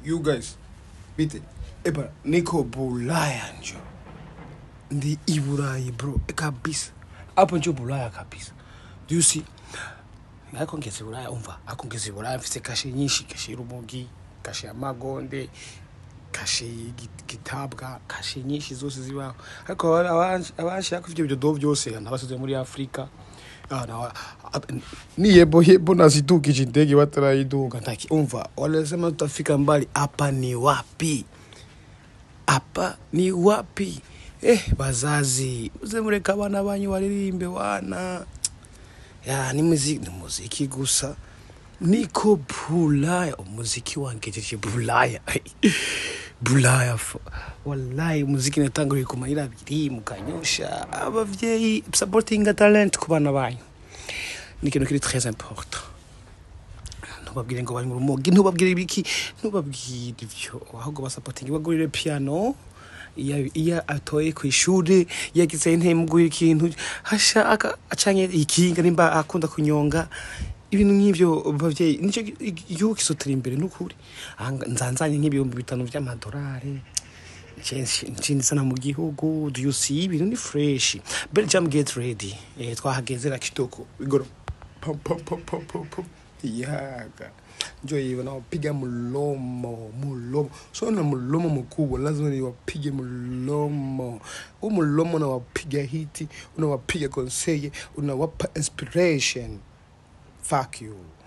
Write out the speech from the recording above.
you guys bite eba niko bulaya njo ndi iburayi bro e kabisa hapo njo bulaya kabisa do you see ariko ngeze bulaya umva ariko ngeze bulaya mfise kashe nyinshi kashe y'urumogi kashe y'amagonde kashe y'igi- gitabwa kashe nyinshi zose zibaho ariko abanshaka ivyo bidodo vyose nabasize muri afurika Ah, na- a- ni yebo yebo nazidukije indege batarayiduka ntaki umva walisema tutafika mbali hapa ni wapi hapa ni wapi eh bazazi uze mureka abana banyu baririmbe wana ya ni muziki ni muziki gusa niko bulaya umuziki wangejeje bulaya bulaya fo wallahi umuziki natanguriye ku mayira abiri mukanyosha abavyeyi supporting talent ku bana banyu ni ikintu kiri très important ntubabwire ngo bari mu rumogi ntubabwire ibiki ntubabwire ivyo ahubwo basapotingi bagurire piano iyo iyo atoye ku ishuri yagize intembwe ikintu hashaka acanye ikinga nimba akunda kunyonga ibintu nk'ivyo bavyeyi nico gi- igihugu kisotera imbere n'ukuri Aha nzanzanye nk'ibihumbi bitanu vy'amadolari nshinzana mu gihugu do you see ibintu ni fresh belgium get ready eh, twahagezera kitoko igoro pam pam pam pam pam pam yaga njo hivyo nawapiga mlomo mlomo so na mlomo mkubwa lazima niwapige mlomo huu mlomo unawapiga hiti unawapiga konseye unawapa inspiration fuck you